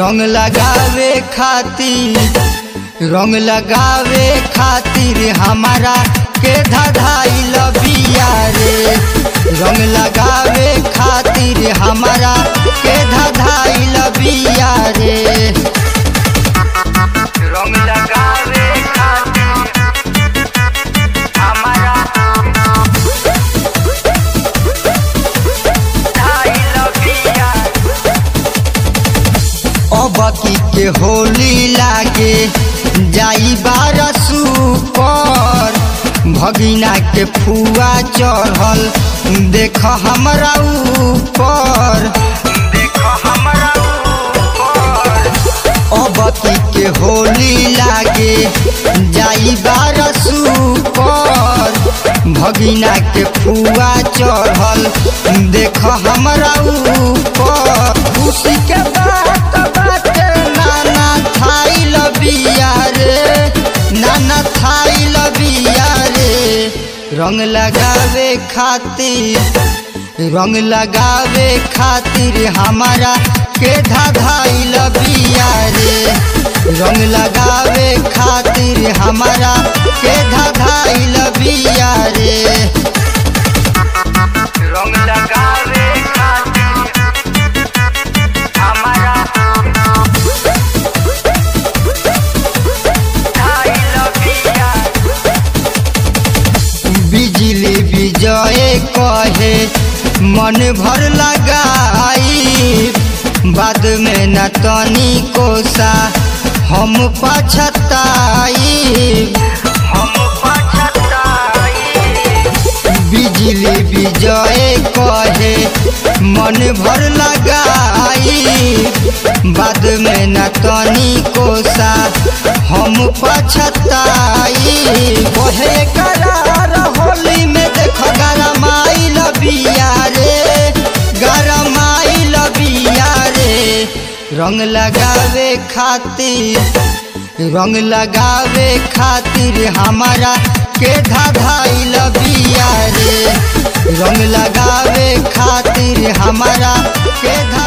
रंग लगावे खातिर रंग लगावे खातिर हमारा के धधाइल बिया रे रंग लगावे खातिर हमारा के धधाइल बिया रे रंग लगावे खातिर हमारा धधाइल बिया अबकी के होली लागे जाई बारसू पर भगिना के फुआ चढ़ल देख हमरा ऊपर देख हमरा ऊपर अबकी के होली लागे जाई बारसू पर भगिना के फुआ चढ़ल देख हमरा ऊपर खुशी के बात बाटे नाना थाई लबिया रे नाना थाई लबिया रे रंग लगावे खातिर रंग लगावे खातिर हमारा के धाधाई लबिया रे रंग लगावे खातिर हमारा के धाधाई लबिया रे रंग लगावे खातिर हमारा धाई लबिया बिजली विजय कहे मन भर लगाई बाद में न तनी कोसा हम पछताई हम पछताई बिजली विजय कहे मन भर लगाई बाद में न तनी कोसा हम पछताई कहे करार होली में देख गरमाई लबिया रे गरमाई लबिया रे रंग लगावे खातिर रंग लगावे खातिर हमारा के धाधाई लबिया रे रंग लगावे खातिर हमारा के धा